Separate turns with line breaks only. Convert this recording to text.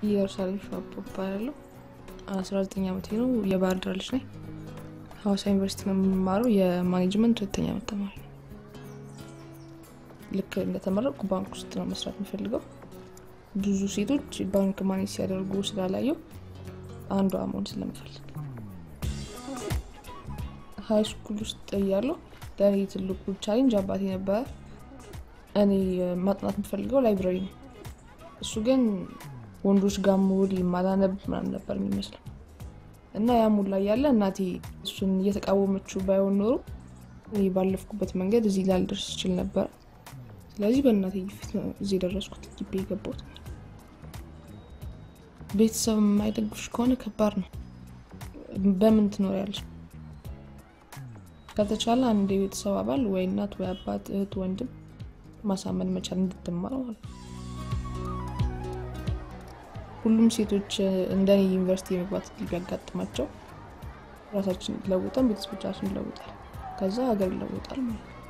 ኢየሩሳሌም ሸዋቦ እባላለሁ። አስራ ዘጠኝ ዓመቴ ነው። የባህር ዳር ልጅ ነኝ። ሀዋሳ ዩኒቨርሲቲ ነው የምማረው። የማኔጅመንት ሁለተኛ ዓመት ተማሪ ነው። ልክ እንደተመረቁ ባንክ ውስጥ ነው መስራት የሚፈልገው። ብዙ ሴቶች ባንክ ማኔጅ ሲያደርጉ ስላላየው አንዷ መሆን ስለምፈልግ ሀይ ስኩል ውስጥ እያለሁ ለእኔ ትልቁ ቻሌንጅ አባቴ ነበረ። እኔ ማጥናት የምፈልገው ላይብራሪ ነው። እሱ ግን ወንዶች ጋር መውል ማላነብ ምናምን ነበር የሚመስለው እና ያ ሙላ እያለ እናቴ እሱን እየተቃወመችው ባይሆን ኖሮ እኔ ባለፍኩበት መንገድ እዚህ ላልደርስ ይችል ነበር። ስለዚህ በእናቴ ፊት ነው እዚህ የደረስኩት፣ ግቢ የገባሁት። ቤተሰብ የማይደግፍሽ ከሆነ ከባድ ነው። በምን ትኖሪያለሽ? ከተቻለ አንድ የቤተሰብ አባል ወይ እናት ወይ አባት፣ እህት፣ ወንድም ማሳመን መቻል እንድትማር ማለት ነው። ሁሉም ሴቶች እንደኔ ዩኒቨርሲቲ የመግባት እድል ቢያጋጥማቸው ራሳችን ለውጠን ቤተሰቦቻችን ይለውጣል፣ ከዛ ሀገር ይለውጣል ማለት ነው።